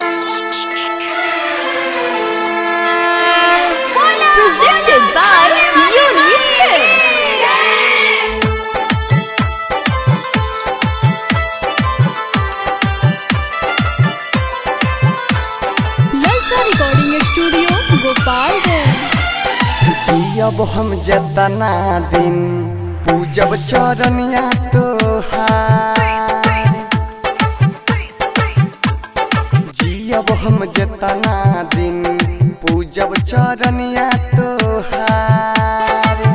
Presented by Unique Films. Lalcha recording studio Gopalganj जियब हम जतना दिन पूजब चरनिया तोहार जियब हम जतना दिन पूजब चरनिया तोहार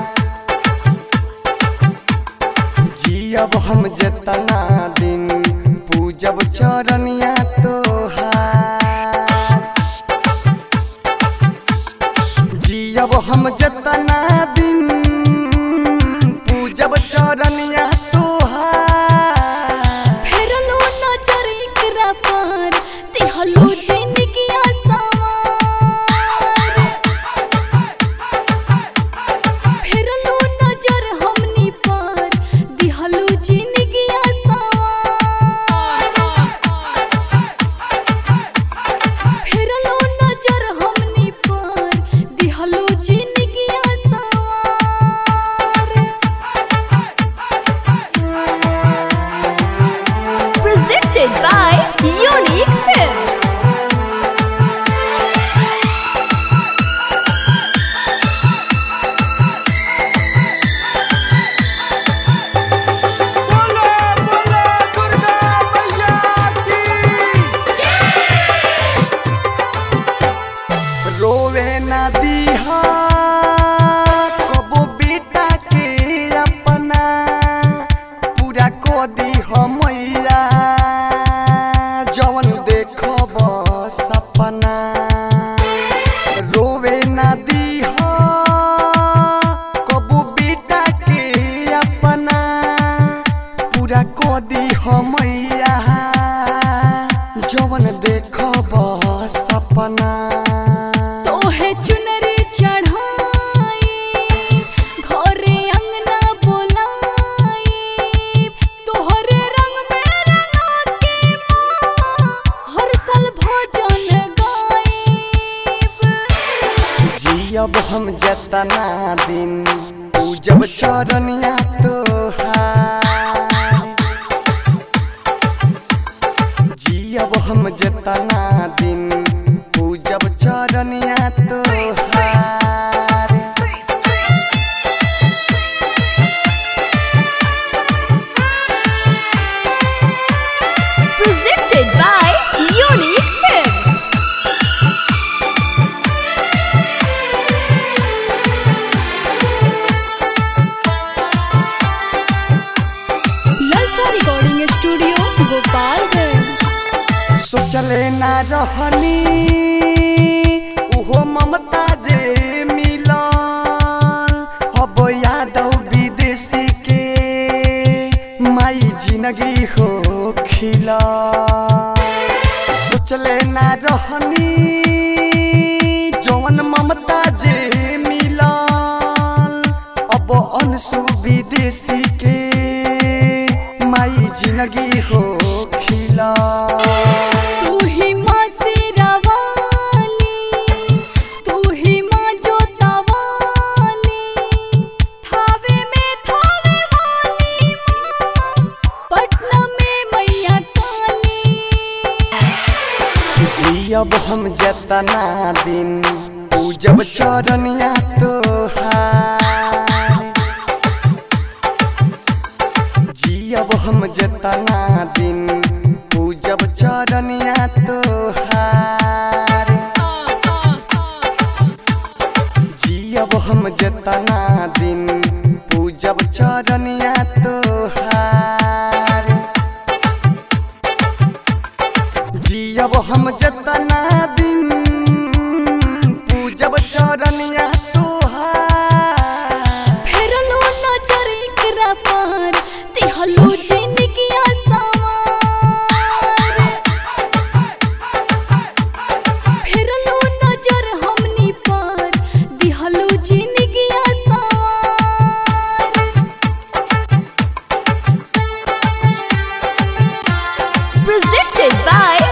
जियब हम जतना दिन पूजब चरनिया तोहार जियब हम जतना दिन पूजब चरनिया तोहार फेरलो नजर एकरा पर दिहलो जिंदगी आसार फेरलो नजर हमनी पर दिहलो जिंदगी आसार फेरलो नजर हमनी पर दिहलो जिंदगी आसार Presented by Unique Films. बोलो बोलो दुर्गा मैया की रोवे ना दीहा कबो बेटा के अपना पूरा को दीह मैया जवन देखब सपना रोवे ना दीहा कबो बेटा के अपना पूरा को दीह मैया जवन देखब सपना तोहे चुनरी चढ़ाई घरे अंगना बोलाई तोहरे रंग में रंगा के माँ हर साल भजन गाइब जियब हम जतना दिन पूजब चरनिया तोहार जियब हम जतना दिन पूजब चरनिया तोहार Presented by Unique Films. Lalcha recording studio Gopalganj सोचले ना रहनी उहो ममता जे मिलल अब यादव विदेशी के माई जिंदगी हो खिला सोचले ना रहनी जवन ममता जे मिलल अब अनसु विदेशी के माई जिंदगी हो खिला तू ही माँ शेरावाली तू ही माँ जोतावाली थावे में थावे वाली माँ पटना में मैया काली जियब हम जतना दिन पूजब चरनिया तोहार जियब हम जतना दिन पूजब चरनिया तोहार जियब हम जतना दिन पूजब चरनिया तोहार जियब हम जतना दिन पूजब चरनिया तोहार फेरलो नजर एकरा पर दिहलो जिंदगी आसार फेरलो नजर हमनी पर दिहलो जिंदगी आसार Presented by